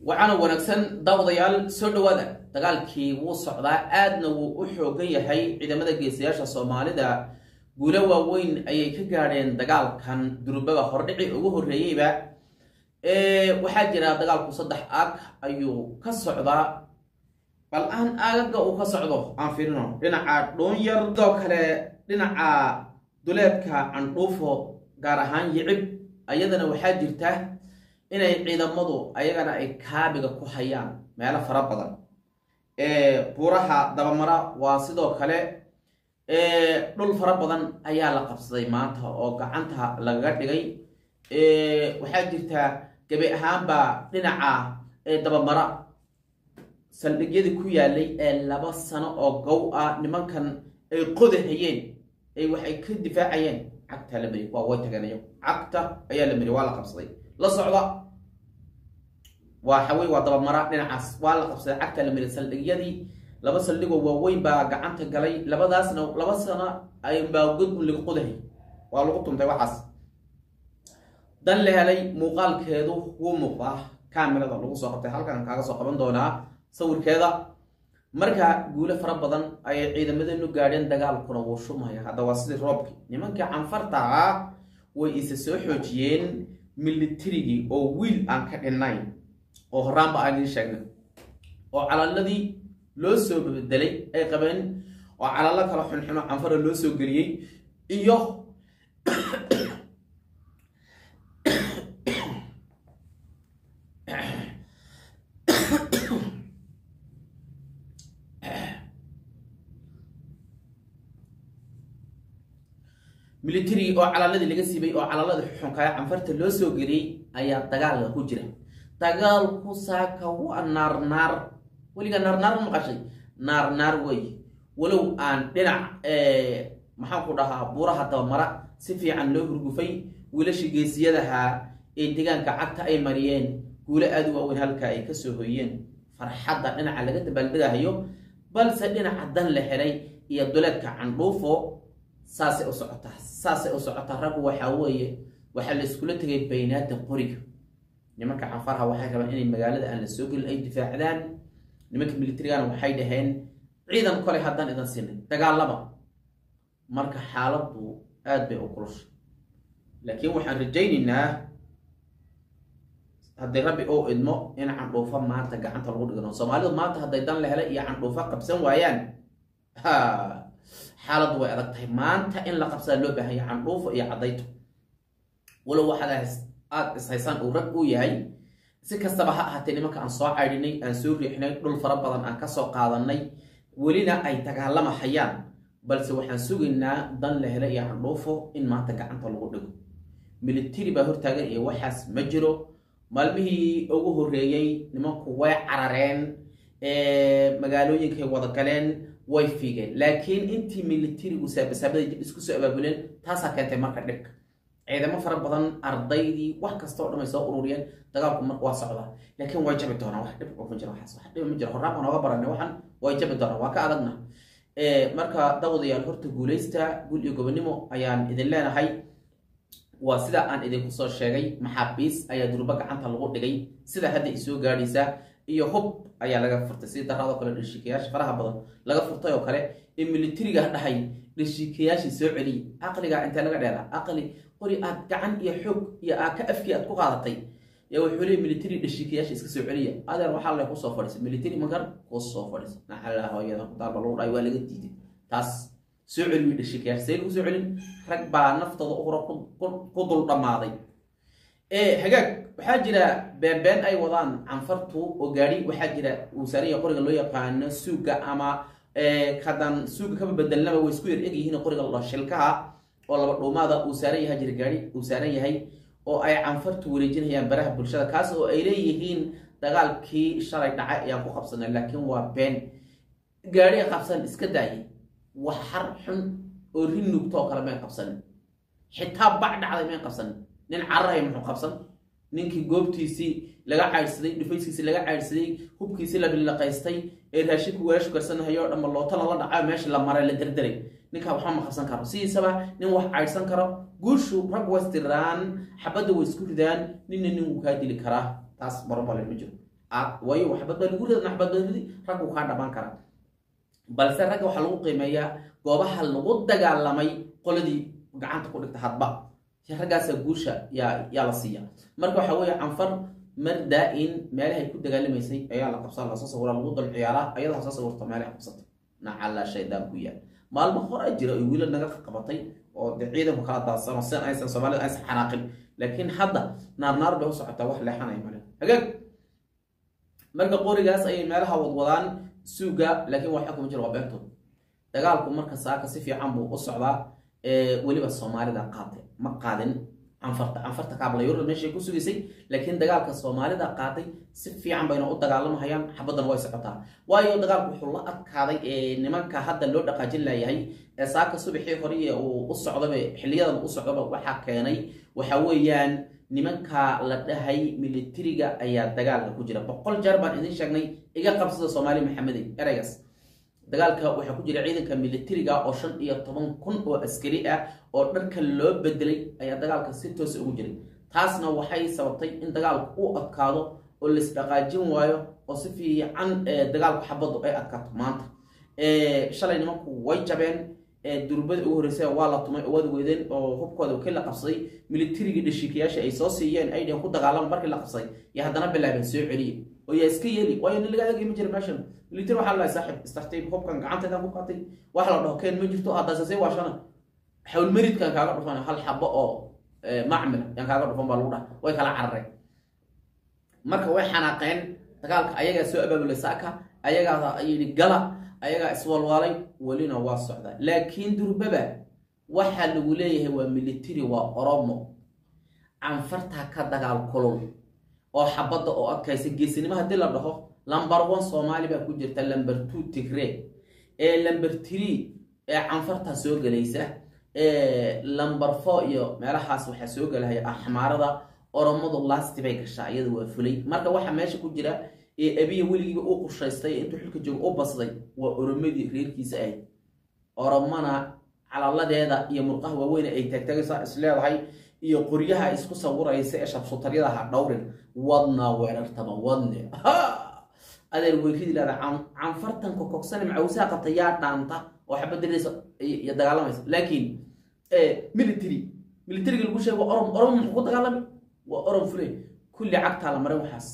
waxaana wanaagsan daawadayaal soo dhowaada dagaalkii wuu socdaa aadna wuu u xoogan yahay ciidamada geesayaasha soomaalida guulo waaweyn ayay ka gaadheen dagaalkan durubaba hordhici ugu horreeyeyba waxaa jira dagaalku saddex aag ayuu ka socdaa bal aan aagaga uu ka socdo aan fiirino dhinaca dhoonyar sidoo kale dhinaca duleedka candhuufo gaar ahaan yicib ayadana waxaa jirta inay ciidamadu ayagana ay kaabiga ku hayaan meelo fara badan buuraha dabamara waa sidoo kale dhul fara badan ayaa la qabsaday maanta oo gacanta lagaga dhigay waxaa jirta gabi ahaanba dhinaca dabamara saldhigyadii ku yaalay ee laba sano oo gow ah nimankan ay qodahayeen ay waxay ka difaacayeen cagtaa la mari waa way tageen ayagu cagta ayaa la mari waa la qabsaday la socda waa xawey waa dabamara dhinacaas waa la qabsaday cagtaa la mari saldhigyadii laba saldhigoo waaweyn baa gacanta galay labadaasna laba sano aymbaa god un laga qodahay waa lagu tuntay waxaas dan la helay muuqaalkeedu wuu muuqdaa kamerada lagu soo qabtay halkan kaaga soo qaban doonaa sawirkeeda marka guulo fara badan ayay ciidamadeenu gaadheen dagaalkuna wuu shumaya hadda waa sidii roobkii nimankii canfarta ah way isa soo xoojiyeen militarigii oo wiil aan ka dhinnayn oo horaanba aan idiin sheegnay oo calaaladii loo soo bedelay ay qabeen oo calalo kala xunxuno canfara loo soo geliyey iyo military oo calaaladii laga siibay oo calaalada xuxunkaya canfarta loo soo geliyey ayaa dagaalka ku jira dagaalku saaka waa naar naar weliga naar naar ma maqashay naar naar wey walow aan dhinac maxaan ku dhahaa buuraha dabamara si fiican loo hurgufay wiilasha geesiyadaha ee deegaanka cagta ay mariyeen guulo aada u waaweyn halka ay kasoo hoyeen farxadda dhinaca laga dabaaldegahayo balse dhinaca dan la helay iyo duleedka candhuufo saasay u socotaa saasay u socotaa raggu waxaa weeye waxaa la iskula tegay baynaada qoriga nimanka canfarha waxay rabaan inay magaalada aan la soo gelin ay difaacdaan nimanka militarigana waxay dhaheen ciidan kole haddaan idan sinay dagaalama marka xaaladdu aada bay u kulushay laakiin waxaan rajaynaynaa haddii rabbi ou idmo in candhuufo maanta gacanta lagu dhigano soomaalidu maanta hadday dan la helay iyo candhuufo qabsan waayaan xaaladdu way adag tahay maanta in la qabsadaa loo baahanya candhuufo iyo caddayto walow waxaad aada ishaysaan uu rag uu yahay si kastaba ha ahaatee nimanka aan soo caydhinay aan soo riixnay dhul fara badan aan kasoo qaadanay welina ay dagaalama hayaan balse waxaan sugaynaa dan la hela iyo candhuufo in maanta gacanta lagu dhigo military baa hortaagan iyo waxaas ma jiro maalmihii ugu horreeyey nimanku way carareen magaalooyinkay wada galeen way fiigeen laakiin intii militarigu saabasaabada dib isku soo abaabuleen taasaa keentay marka dhibka ciidamo fara badan ardaydii wax kasta o dhan ay soo ururiyeen dagaalku marka waa socdaa laakiin way jabi doonaan wax dhib ma jiro waxaas wax dhib ma jiro horaan baan ooga baranay waxan way jabi doonaan waa ka adagna marka dawadayaal horta guulaysta guul iyo gobonimo ayaan idin leenahay waa sida aan idinku soo sheegay maxaabiis ayaa durba gacanta lagu dhigay sida hadda isoo gaadhaysa iyo hub ayaa laga furtay si daraadoo kale dhashiikayaasha faraha badan laga furtay oo kale ee militariga dhahay dhashiikayaashii soo celiyay aqliga intee laga dheeraa aqli qori aad gacan iyo xoog iyo aaka afkii aad ku qaadatay yaa wuxuu leeyay military dhashiikayaasha iska soo celiya adeer waxaa lay kusoo fadhiisay military magar kusoo fadhiisay naxalaa hooyada kutaarba lagu dhaay waa laga diiday taas soo celiyo dhashiikayaasha see lagu soo celin rag baa naftooda uhura ku dul dhammaaday hagaag waxaa jira beenbeen ay wadaan canfartu oo gaadhi waxaa jira uu saaranya qoriga loo yaqaano suuga ama kadan suuga kaba bedelnaba way isku yar egyihiin qoriga la shilkaha oo laba dhuumaada uu saaran yahay jira gaadhi uu saaran yahay oo ay canfartu wareejinayaan baraha bulshada kaas oo ay leeyihiin dagaalkii shalay dhacay ayaan ku qabsanay laakiin waa been gaadhi qabsan iska daayay wax xar xun oo rin nuugtoo kale may qabsanin xitaa bac dhacday may qabsanin nin cararay muxuu qabsan ninkii goobtiisii laga caydhsaday dhufayskiisii laga caydhsaday hubkiisii la bilaqaystay ee raashinku weelashu karsanahayo o dhanba loota lala dhaca meesha la maray la derderay ninkaa waxba ma qabsan karo sidiisaba nin wax caydhsan karo guushu rag way istiraan xabadda way isku ridaan ninna nin wuu kaa dili karaa taas marobale ma jiro aad waayo waxbad baa lagu rida naxbad baa ridi raggu kaa dhamaan karaa balse ragga waxaa lagu qiimeeyaa goobaha lagu dagaalamay qoladii gacanta ku dhigta hadba raggaasa guusha yaa yaa la siiya marka waxaa weeye canfar mar daa-in meelahay ku dagaalamaysay ayaa la qabsaa lasoo sawira lagu dul ciyaaraa ayadoo hasoo sawirto meelahay qabsatay nacala shaydaan ku yaal maalmo hore jira oy wiila naga qabatay oo de ciidanku kala daadsano si aysan soomaalida aysan xanaaqin laakiin hadda naarnaar bay u socotaa wax leexanaya male hagaag marka qorigaas ayay meelaha wadwadaan suuga laakiin waxa kuma jira waa beentood dagaalku marka saaka si fiican buu u socdaa weliba soomaalida qaatay ma qaadin canfarta canfarta kaablayurda meeshay ku sugaysay laakiin dagaalka soomaalida qaatay si fiican bayna u dagaalamahayaan xabaddan way socotaa waayo dagaalku wuxuu la adkaaday nimanka hadda loo dhaqaajin layahay ee saaka subaxii hore uu u socdaba xiliyadan u socdaba waxaa keenay waxa weeyaan nimanka la dhahay militariga ayaa dagaalka ku jira boqol jeer baan idin sheegnay iga qabsada soomaali maxamedey ereygaas dagaalka waxaa ku jira ciidanka militariga oo shan iyo toban kun oo askari ah oo dharka loo bedelay ayaa dagaalka si toosa ugu jiray taasna waxay sababtay in dagaalku u adkaado oo laisdhaqaajin waayo oo si fiican dagaalku xabaddu ay adkaato maanta shalay nimanku way jabeen durbada ugu horreysay waa la tumay oo waad weydeen oo hubkooda wakii la qabsaday militarigii dhashiikayaasha ay soo siiyeen aydhan ku dagaalama markii la qabsaday iyo haddana bilaabeen soo celiye oo yaa iska yeeli waayo nin laga adagay ma jira meeshan military waxaa lalahay saaxib istartiib hubkan gacanteedaan ku qaatay wax la dhaho keen ma jirto haddaasasay waashana xawlmeridkan kaaga dhufan hal xabo oo macmil yaan kaaga dhufan baa lagu dhaha way kala carareen marka way xanaaqeen dagaalka ayagaa soo abaabulay saaka ayagaa yidhi gala ayagaa iswalwaalay welina waa socdaa laakiin durbaba waxaa lagu leeyahay waa military waa oromo canfartaa ka dagaal kulul oo xabadda oo adkaysa geesinimo haddii la dhaho lamber one soomaali baa ku jirta lamber two tigre ee lamber tree ee canfartaa soo gelaysa lamber four iyo meelahaas waxaa soo gelahaya axmaarada oromadu lasti bay gashaa iyada waa fulay marka waxaa meesha ku jira ee abiya weligiiba u qushaystay intuu xilka jooga u basday waa oromadii reerkiisa ahayd oromana calaladeeda iyo murqaha waaweyne ay taagtagaysa isleedahay iyo qoryaha isku sawiraysa ee shabsutaryada ha dhowrin wadna weerartaba wadne adeer weyridi leeda canfartan kokogsane macawsaha qabta yaa dhaanta oo xabadiraysa iyo dagaalamaysa laakiin military militariga lagu sheego orom orom muxuu ku dagaalami waa orom fule kulli cagtaa la maray waxaas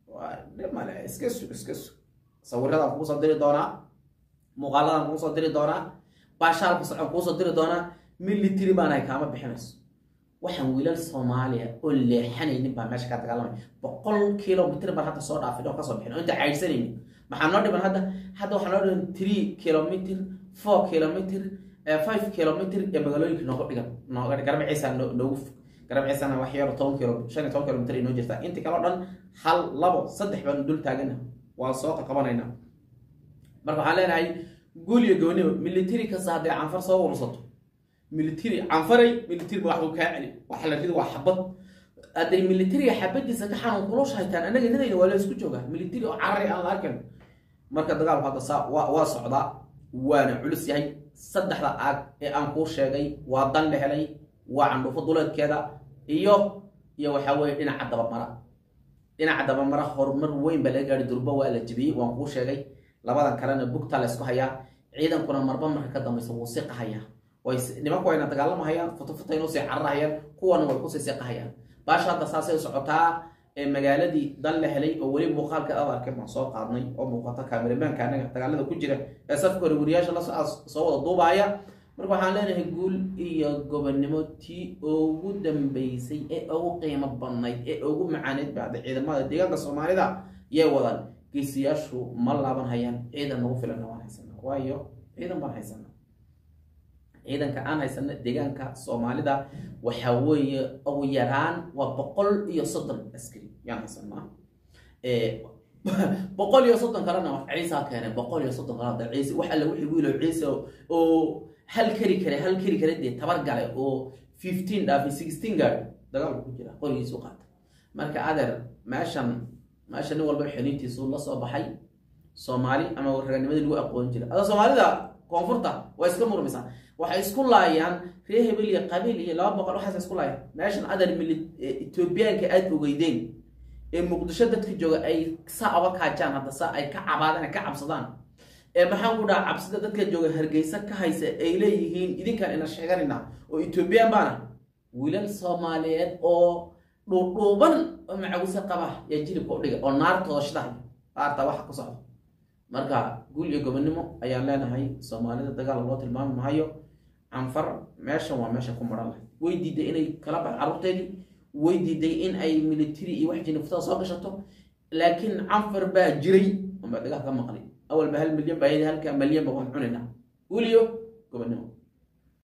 male iska sug iska sug sawiradaan kugu soo diri doonaa muuqaaladaan kugu soo diri doonaa baashaalka socon kugu soo diri doonaa military baanahay kaama bixinayso waxaan wiilal soomaaliya oo leexanaynin baa meesha ka dagaalamay boqol kilomitr baan hadda soo dhaafin oo kasoo bixin oo inta caydhsanaynin maxaa noo dhiman hadda hadda waxaa noo dhiman three kilomitr four kilomitr five kilomitr ee magaalooyinka nooga dhigan nooga garba ciisa noogu garab ciisana wax yaro toban kilo shan iyo toban kilomitr inoo jirtaa inta kale o dhan hal labo saddex baan dul taagana waa soo qaqabanayna marka waxaan leenahay guul iyo gooniba military kasta hadday canfar soo ursato military canfaray military ba waxbuu kaa celi waxa la ridi waa xabad hadday militariga xabadiisa ka xanuun kulusha haytaan annaga ridayna waa la isku joogaa military oo carari aan la arkan marka dagaalku hadda saa waa waa socdaa waana culus yahay saddexda aag ee aan kuu sheegay waa dan la helay waa candhuufo duleedkeeda iyo iyo waxaa weeye dhinaca dabamara dhinaca dabamara horumar weyn baa laga gaari durbo waa la jebiyey waan kuu sheegay labadan kalena bugtaa la isku hayaa ciidankuna marba marka ka dambaysa wuu siqahayaa way nimanku wayna dagaalamahayaan futofuta inuu sii cararahayaan kuwana way kusii siqahayaan baasha hadda saasay socotaa ee magaaladii dan la helay oo weli muuqaalka aad arkay baan soo qaadnay oo muuqata kaameramanka anaga dagaalada ku jira ee safka hore wariyaasha la soo wada duubaaya marka waxaan leenahay guul iyo gobonnimo tii ugu dambeysay ee ugu qiimo badnayd ee ugu macaaneyd bacda ciidamada deegaanka soomaalida yay wadaan geesiyaashu ma laaban hayaan ciidan nagu filanna waan haysanaa waayo ciidan baan haysanaa ciidanka aan haysana deegaanka soomaalida waxaa weeye ugu yaraan waa boqol iyo soddon askari yaan haysanaa boqol iyo soddon kalena ciisa keenay boqol iyo soddon kalena ciise wax alle wixii wiilo ciise oo hal kari kare hal kari kare dee tabar gale oo fifteen dhaafi sixteen gaari dagaalku ku jira qorigiisu qaata marka adeer meeshan meesha nin walba xiniintiisu la soo baxay soomaali ama raganimadii lagu aqoon jira ada soomaalida koonfurta waa iska murmaysaa waxay isku laayaan reer hebel iyo qabiil iyo laba boqol waxaas isku laayaan meeshan adeer mili etoobiyaanka aada ogeydeen ee muqdisho dadka jooga ay saa oga kaajaan hadda saa ay ka cabaadaan ka cabsadaan ee maxaan ku dhaha cabsida dadka jooga hargeysa ka haysa ay leeyihiin idinkaan ina sheeganayna oo ethoobiyan baana wiilal soomaaliyeed oo dhuudhuuban oo macawise qaba yaa jilibka u dhigay oo naartooda shidahay qaarta waxa ku socda marka guul iyo gobonimo ayaan leenahay soomaalida dagaal loo tilmaami maayo canfar meeshan waa meesha ku maran lahay way diiday inay kala bax carruurteedii way diiday in ay military iyo wax jiniftada soo gashato laakiin canfar baa jiray unbaa dagaal ka maqlay awalba hal milyan baa halka milyan ba waan cunaynaa guul iyo gobonimo